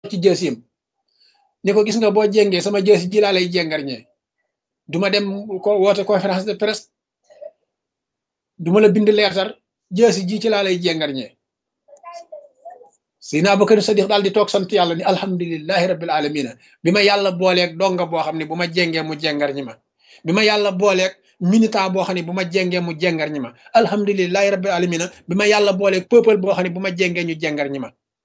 ci jësim ni ko gis nga boo jéngee sama jësi ji laa lay jéngar ñee duma dem ko woote conférence de presse duma la bind leetar jësi ji ci laa lay jéngar ñee Seydina Abubakar Sadiq daal di toog sant yàlla ni alhamdulilahi rabbil alamina bi ma yàlla booleeg donga boo xam ne bu ma jéngee mu jéngar ñi ma bi ma yàlla booleeg militant boo xam ne bu ma jéngee mu jéngar ñi ma alhamdulilahi rabbil alamina bi ma yàlla booleeg peuple boo xam ne bu ma jéngee ñu jéngar ñi ma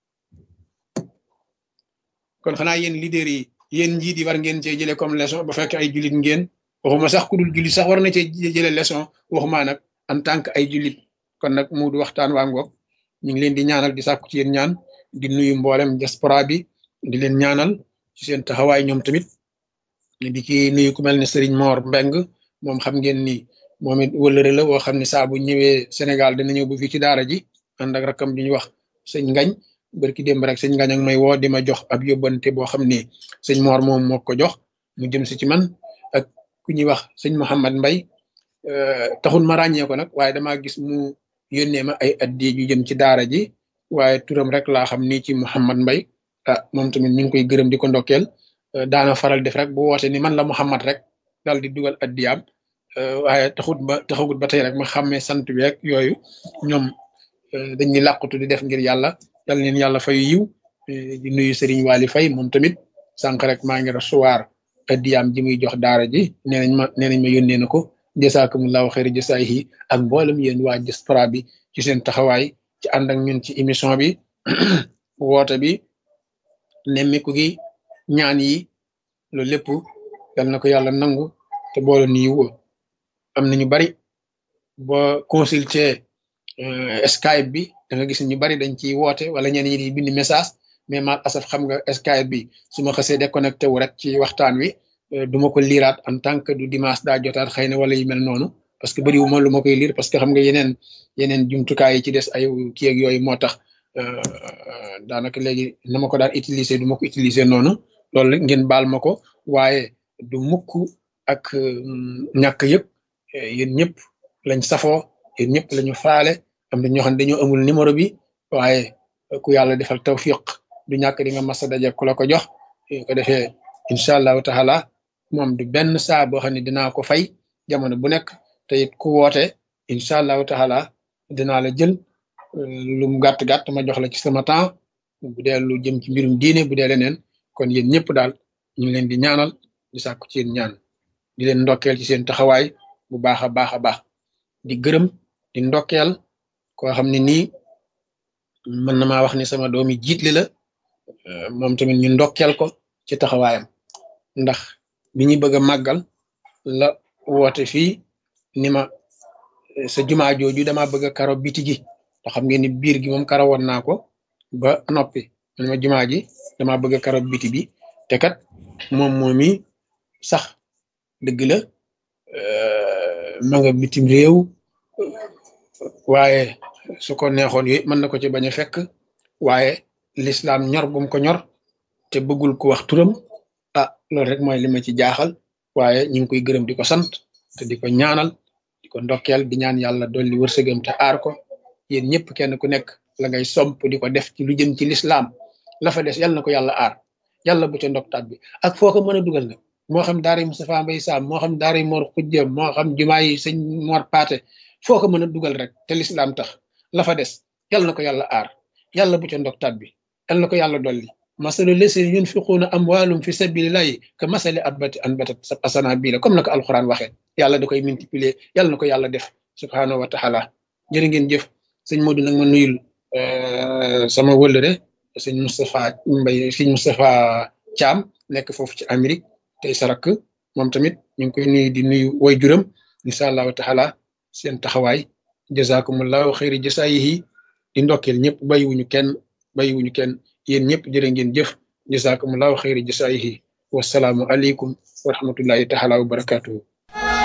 kon xanaa yéen leader yi yéen njiit yi war ngeen cee jëlee comme leçon ba fekk ay jullit ngeen waxuma sax ku dul jullit sax war na cee jëlee leçon waxuma nag en tant que ay jullit kon nag mu du waxtaan waa ngoog ñu ngi leen di ñaanal di sàkku ci yéen ñaan di nuyu mboolem diaspora bi di leen ñaanal ci seen taxawaay ñoom tamit di ci nuyu ku mel ne Serigne Mor Mbeng moom xam ngeen ni moom it wëllëre la woo xam ne saa bu ñëwee Sénégal dina ñëw bu fii ci daara ji ànd ak rakam di ñu wax sëñ Ngañ barki démb rek sëñ Ngañ ak may woo di ma jox ab yóbbante boo xam ne sëñ Mor moom moo ko jox mu jëm si ci man ak ku ñuy wax sëñ Mouhamad Mbay taxul ma ràññee ko nag waaye damaa gis mu yónnee ma ay addi yu jëm ci daara ji waaye turam rek laa xam ni ci Mouhamad Mbay ah moom tamit ñu ngi koy gërëm di ko ndokkeel daana faral def rek bu woote ni man la Mouhamad rek daal di dugal addiyaam waaye taxut ba taxagut ba tey rek ma xàmmee sant bi rek yooyu ñoom dañuy làqutu di def ngir yàlla yal leen yàlla fay yiw di nuyu Serigne Waly Faye moom tamit sànq rek maa ngi recevoir addiyaam ji muy jox daara ji nee nañ ma nee nañ ma yónnee na ko jasaakumullahu xayra jasaayihi ak mboolem yéen waa diaspora bi ci seen taxawaay ci ànd ak ñun ci émission bi woote bi nemmiku gi ñaan yi loolu lépp yal na ko yàlla nangu te boole ni yiw am na ñu bari boo consulter Skype bi da nga gis ñu bari dañ ciy woote wala ñenn ñi di bind message mais mal asaf xam nga Skype bi su ma xasee déconnecté wu rek ci waxtaan wi du ma ko liiraat en tant que du dimanche daa jotaat xëy na wala yu mel noonu parce que bëriwu ma lu ma koy liir parce que xam nga yeneen yeneen jumtukaay yi ci des ay kii ak yooyu moo tax daanaka léegi na ma ko daan utiliser du ma ko utiliser noonu loolu ngeen baal ma ko waaye du mukk ak ñàkk yëpp yéen ñëpp lañ safoo yéen ñëpp lañu faale am na ñoo xam ne dañoo amul numéro bi waaye ku yàlla defal tawfiq du ñàkk di nga mas a daje ku la ko jox ko defee incha allahu taala moom du benn saa boo xam ne dinaa ko fay jamono bu nekk te it ku woote incha allahu taala dinaa la jël lu mu gàtt gàtt ma jox la ci sama temps bu dee lu jëm ci mbirum diine bu dee leneen kon yéen ñëpp daal ñu ngi leen di ñaanal di sàkku ci yéen ñaan di leen ndokkeel ci seen taxawaay bu baax a baax a baax di gërëm di ndokkeel koo xam ne nii mën na maa wax ni sama doomi jiitle la moom tamit ñu ndokkeel ko ci taxawaayam ndax bi ñu bëgg a màggal la woote fii ni ma sa jumaa jooju dama bëgg a karo biti gi te xam ngeen ni biir gi moom karo woon naa ko ba noppi man ma jumaa ji dama bëgg a karo biti bi te kat moom moomi sax dëgg la ma nga bitim réew waaye su ko neexoon yooyu mën na ko ci bañ a fekk waaye lislaam ñor gum ko ñor te bëggul ko wax turam ah loolu rek mooy li ma ci jaaxal waaye ñu ngi koy gërëm di ko sant te di ko ñaanal di ko ndokkeel di ñaan yàlla dolli wërsëgam te aar ko yéen ñëpp kenn ku nekk la ngay somp di ko def ci lu jëm ci lislaam la fa des yàlla na ko yàlla aar yàlla bu ca ndoktaat bi ak foo ko mën a dugal nag moo xam daara yi Moustapha Mbaye Sam moo xam daara yi Mor Xujja moo xam jumaa yi sëñ Mor Paate foo ko mën a dugal rek te lislaam tax la fa des yàlla na ko yàlla aar yàlla bu ca ndoktaat bi yàlla na ko yàlla dolli masalu leseen yunfiquuna amwaalum fi sabilillahi ka masali abbati anbatat asana bii la comme na ko alxuraan waxee yàlla da koy multiplier yàlla na ko yàlla def subhaanahu wa taala jërë ngeen jëf sëñ Modou nag ma nuyul sama wëllëre sëñ Moustapha Mbaye sëñ Moustapha Thiam nekk foofu ci Amérique tey sarak moom tamit ñu ngi koy nuyu di nuyu way juram incha allahu taala seen taxawaay jazakumullahu xayri jasaayihi di ndokkeel ñëpp bàyyiwuñu kenn bàyyiwuñu kenn yéen ñëpp jërë ngeen jëf jazakumullahu xayri jasaayihi wasalaamu aleykum wa rahmatullahi taala wa barakatuhu